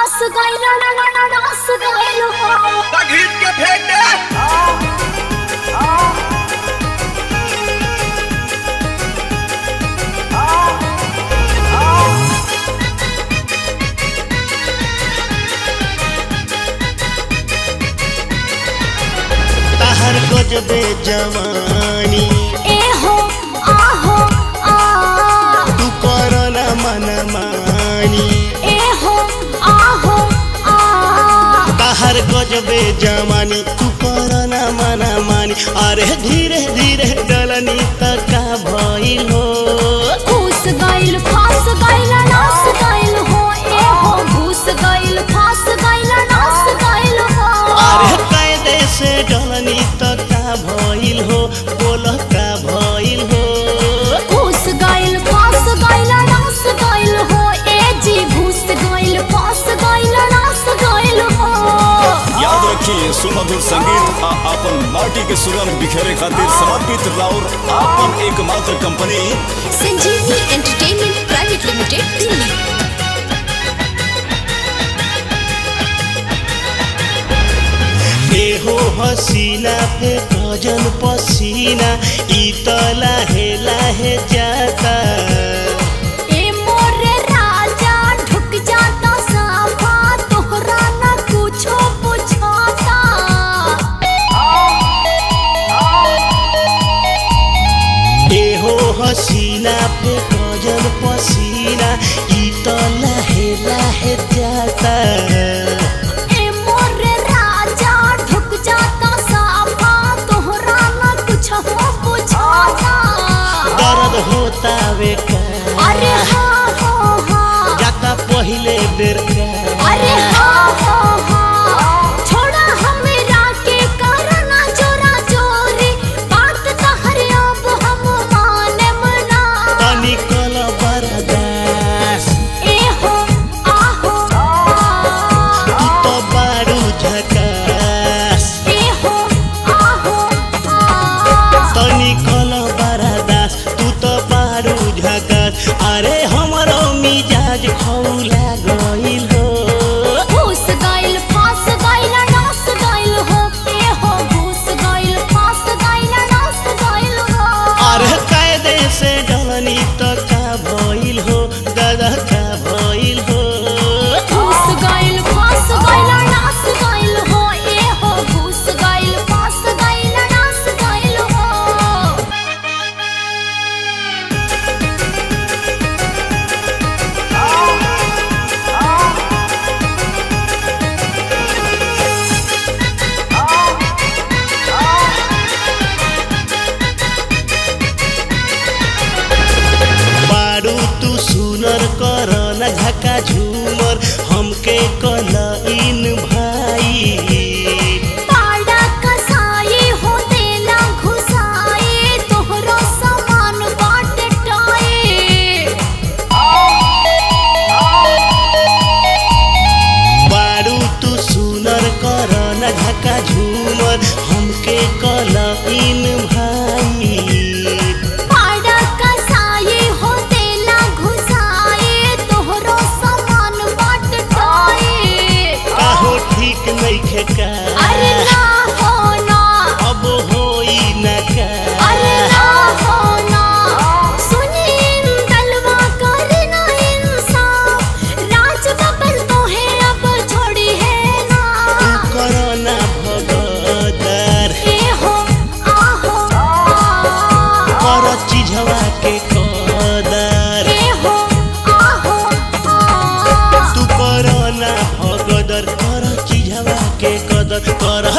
रस गइल रस गइल हो घीच के फेंक दे तहर गजबे जवानी ए हो आहो आ तू करना मन मानी ए हो आहो आ तहर गजबे जवानी तू करना मन मानी अरे धीरे धीरे डलनी तका भइल हो घुस गइल फास गइल नस गइल हो ए हो घुस गइल फास गइल नस गइल हो अरे कायदे से डलनी तका भइल हो बोल का भइल हो घुस गइल फास गइल नस गइल हो ए जी घुस गइल फास गइल नस गइल हो याद रखिए सुमधुर संगीत आ अपन माटी के सुगंध बिखेरे खातिर समर्पित राउर आपन एकमात्र कंपनी संजीवनी एंटरटेनमेंट प्राइवेट लिमिटेड दिल्ली देहो हसीना पे गजन पसीना ई त लाहे लाहे जाता ए मोरे राजा ढुक जाता साफा तोहरा ना कुछो पूछाता देहो हसीना पे गजन पसीना ई त लाहे लाहे जाता ए मोरे राजा ढुक जाता साफा तोहरा ना कुछो पूछाता दर्द होता वे का अरे हाँ हो हाँ जाता पहिले बेर का अरे हाँ हो हाँ छोड़ा हमरा के करना चोरा चोरी बात तहर अब हम माने मना तनी कल बरदास ए हो आहो तू तो बारू झकास ए हो आहो आ तनी कल बरदास तू तो बारू झकास अरे हमरो मिजाज खौला गइल हो घुस गइल फास गइल नस गइल हो ए हो घुस गइल फास गइल नस गइल हो अरे कायदे से डलनी तो का भइल हो दादा का भइल हो घुस गइल फास गइल नस गइल हो ए हो घुस गइल फास गइल नस गइल हो बारू तू सुनर कर न झका झूमर हमके कल इन भाई पाड़ा कसाई हो देला घुसाई तोहरो सामान बाट टाए बारू तू सुनर कर न झका झूमर हमके कल इन भाई पाड़ा कसाई हो देला घुसाई तोहरो सामान बाट टाए काहो ठीक नइखे का अरे ना हो ना अब होई न का अरे ना हो ना सुनीन दलवा करना इंसाफ राज बबल तो है अब छोड़ी है तू ना कर न भगदर ए हो आहो आ कर चिझवा के कदर ए हो आहो आ तू कर ना भगदर कर चिझवा के कदर कर